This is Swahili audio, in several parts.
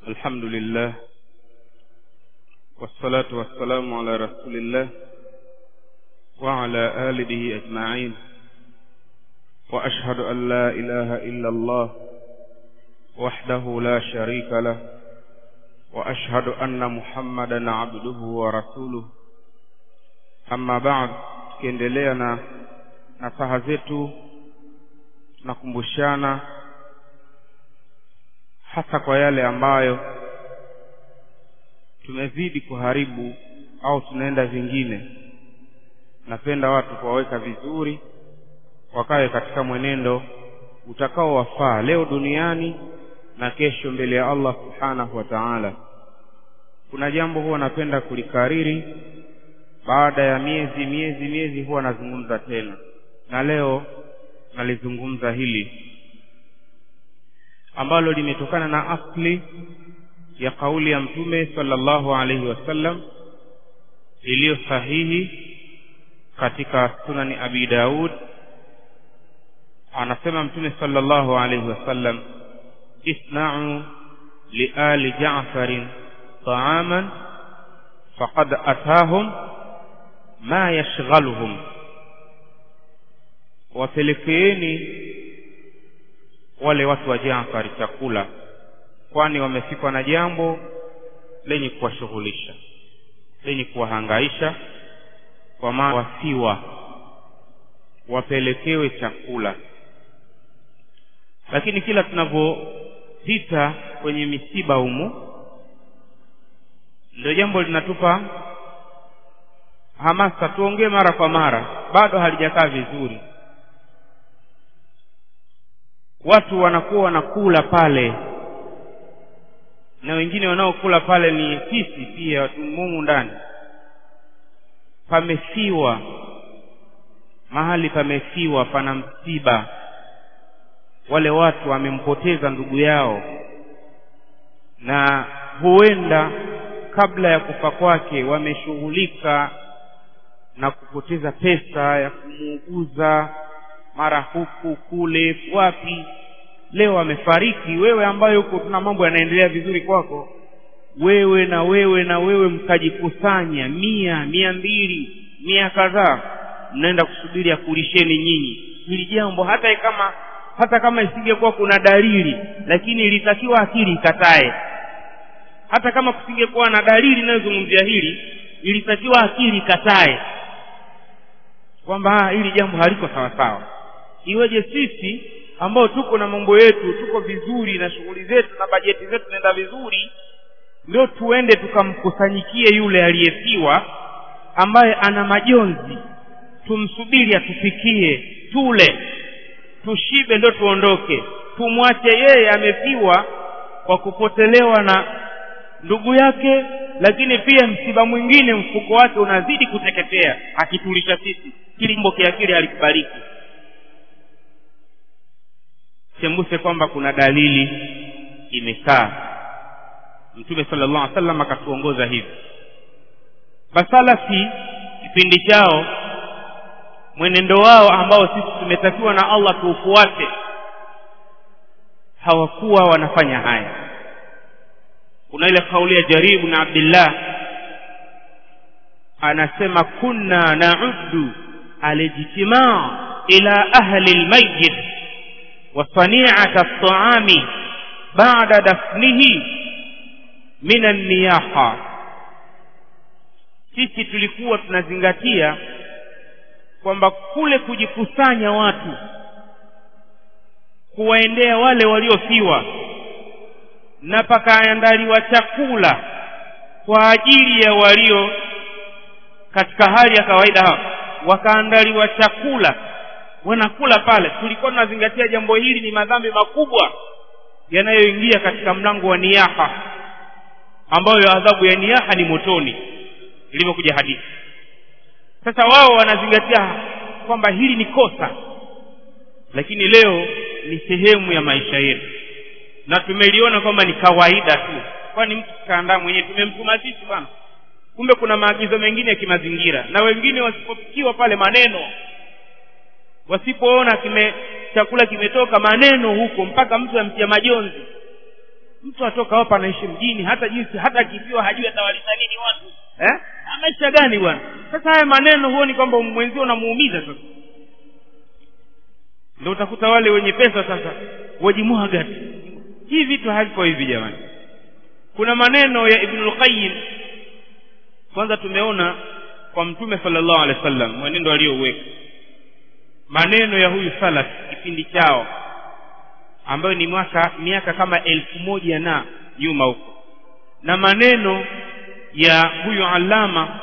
الحمد لله والصلاة والسلام على رسول الله وعلى آله أجمعين وأشهد أن لا إله إلا الله وحده لا شريك له وأشهد أن محمدا عبده ورسوله أما بعد tukiendelea na nasaha zetu tunakumbushana hasa kwa yale ambayo tumezidi kuharibu au tunaenda vingine napenda watu kuwaweka vizuri wakawe katika mwenendo utakaowafaa leo duniani na kesho mbele ya Allah subhanahu wa ta'ala kuna jambo huwa napenda kulikariri baada ya miezi miezi miezi huwa nazungumza tena na leo nalizungumza hili ambalo limetokana na asli ya kauli ya mtume sallallahu alaihi wasallam iliyo sahihi katika sunani abi daud anasema mtume sallallahu alaihi wasallam isna'u liali ja'farin ta'aman faqad atahum ma yashghaluhum wapelekeeni wale watu wa Jaafar chakula kwani wamefikwa na jambo lenye kuwashughulisha lenye kuwahangaisha kwa maana wasiwa wapelekewe chakula lakini kila tunavyopita kwenye misiba humu ndio jambo linatupa hamasa tuongee mara kwa mara bado halijakaa vizuri watu wanakuwa wanakula pale na wengine wanaokula pale ni sisi pia mumu ndani pamefiwa mahali pamefiwa pana msiba wale watu wamempoteza ndugu yao na huenda kabla ya kufa kwake wameshughulika na kupoteza pesa ya kumuuguza mara huku kule wapi leo amefariki wewe ambaye huko tuna mambo yanaendelea vizuri kwako wewe na wewe na wewe mkajikusanya mia mia mbili mia kadhaa mnaenda kusubiri akulisheni nyinyi hili jambo hata kama hata kama isingekuwa kuna dalili lakini ilitakiwa akili ikatae hata kama kusingekuwa na dalili inayozungumzia hili ilitakiwa akili ikatae kwamba hili jambo haliko sawa sawa iweje sisi ambao tuko na mambo yetu tuko vizuri na shughuli zetu na bajeti zetu zinaenda vizuri ndio tuende tukamkusanyikie yule aliyefiwa ambaye ana majonzi tumsubiri atupikie tule tushibe ndio tuondoke tumwache yeye amefiwa kwa kupotelewa na ndugu yake lakini pia msiba mwingine mfuko wake unazidi kuteketea akitulisha sisi kilimbo kiakili alikubariki sembuse kwamba kuna dalili imekaa mtume sallallahu alaihi wasallam akatuongoza hivi basalafi kipindi chao mwenendo wao ambao sisi tumetakiwa na Allah tuufuate hawakuwa wanafanya haya kuna ile kauli ya jaribu na abdillah anasema kunna na'uddu alijtimaa ila ahli almayyit wa sani'ata at-ta'ami ba'da dafnihi min an-niyaha sisi tulikuwa tunazingatia kwamba kule kujikusanya watu kuwaendea wale waliofiwa na pakaandaliwa chakula kwa ajili ya walio katika hali ya kawaida hao wakaandaliwa chakula wanakula pale tulikuwa tunazingatia jambo hili ni madhambi makubwa yanayoingia katika mlango wa niyaha ambayo adhabu ya niyaha ni motoni ilivyokuja hadithi sasa wao wanazingatia kwamba hili ni kosa lakini leo ni sehemu ya maisha yetu na tumeliona kwamba ni kawaida tu kwani mtu kaandaa mwenyewe tumemtuma sisi bwana kumbe kuna maagizo mengine ya kimazingira na wengine wasipofikiwa pale maneno wasipoona kime chakula kimetoka maneno huko mpaka mtu amtia majonzi mtu atoka hapa anaishi mjini hata jinsi hata akifiwa hajui atawalisha nini watu eh? maisha gani bwana sasa haya maneno huoni kwamba mwenzio unamuumiza sasa ndio utakuta wale wenye pesa sasa wajimwaga tu hii vitu haviko hivi jamani kuna maneno ya ibnul qayyim kwanza tumeona kwa mtume sallallahu alaihi wasallam mwenendo aliyouweka maneno ya huyu salaf kipindi chao ambayo ni mwaka miaka kama elfu moja na nyuma huko na maneno ya huyu alama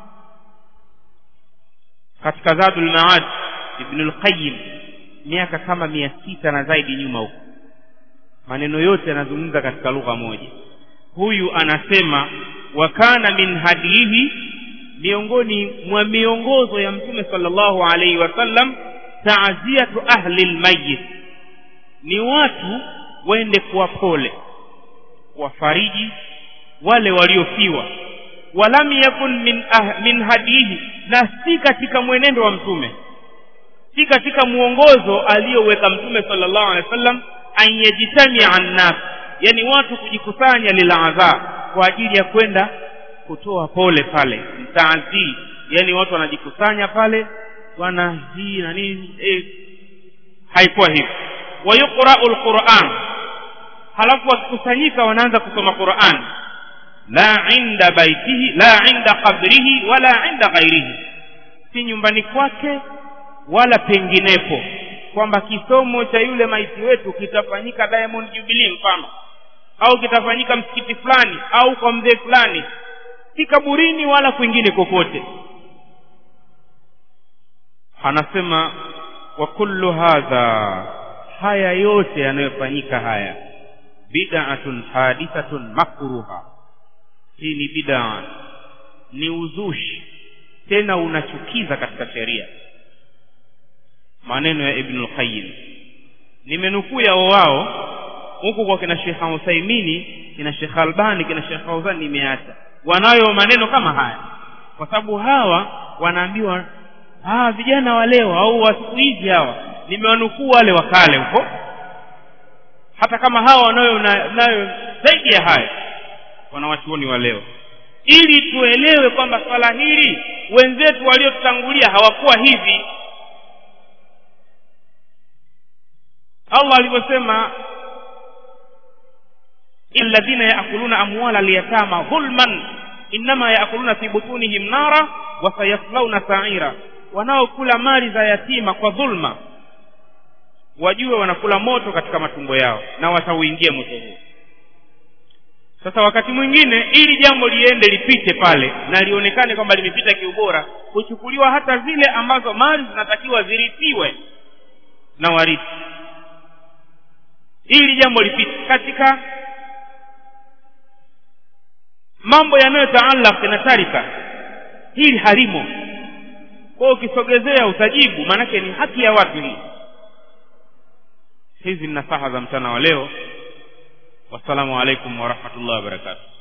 katika zadul maad ibnul qayyim miaka kama mia sita na zaidi nyuma huko maneno yote yanazungumza katika lugha moja huyu anasema wa kana min hadihi miongoni mwa miongozo ya mtume sallallahu alaihi wasallam taaziyatu ahli lmayit ni watu waende kuwa pole kuwafariji wale waliofiwa walam yakun min, ah, min hadihi na si katika mwenendo wa mtume si katika mwongozo aliyoweka mtume sallallahu alaihi wasallam an yajtamia annas yani watu kujikusanya liladha kwa ajili ya kwenda kutoa pole pale mtaazii yani watu wanajikusanya pale bwana hii na nini eh, haikuwa hivyo wayuqrau lquran halafu wakikusanyika wanaanza kusoma quran la inda baitihi la inda qabrihi wala inda ghairihi si nyumbani kwake wala penginepo kwamba kisomo cha yule maiti wetu kitafanyika diamond jubilee mfano au kitafanyika msikiti fulani au kwa mzee fulani si kaburini wala kwingine kokote anasema wa kullu hadha haya yote yanayofanyika haya bid'atun hadithatun makruha hii ni bid'a ni uzushi tena unachukiza katika sheria maneno ya ibn al-qayyim nimenukuu yao wao huku kwa kina Sheikh Uthaymini kina Sheikh Albani kina Sheikh Fauzan nimeacha wanayo maneno kama haya kwa sababu hawa wanaambiwa ah vijana wa leo au wa siku hizi hawa nimewanukuu wale wa kale huko hata kama hawa wanayo nayo zaidi ya haya wanawachuoni wa leo ili tuelewe kwamba swala hili wenzetu waliotutangulia hawakuwa hivi Allah alivyosema alladhina yaakuluna amwala alyatama dhulman innama yaakuluna fi butunihim nara wa sayaslawna sa'ira wanaokula mali za yatima kwa dhulma wajue wanakula moto katika matumbo yao na watauingia moto huo sasa wakati mwingine ili jambo liende lipite pale na lionekane kwamba limepita kiubora huchukuliwa hata zile ambazo mali zinatakiwa zirithiwe na warithi ili jambo lipite katika mambo yanayotaalaq na tarika hili halimo kwa ukisogezea utajibu maanake ni haki ya watu hii hizi ni nasaha za mchana wa leo wassalamu alaikum warahmatullahi wabarakatuh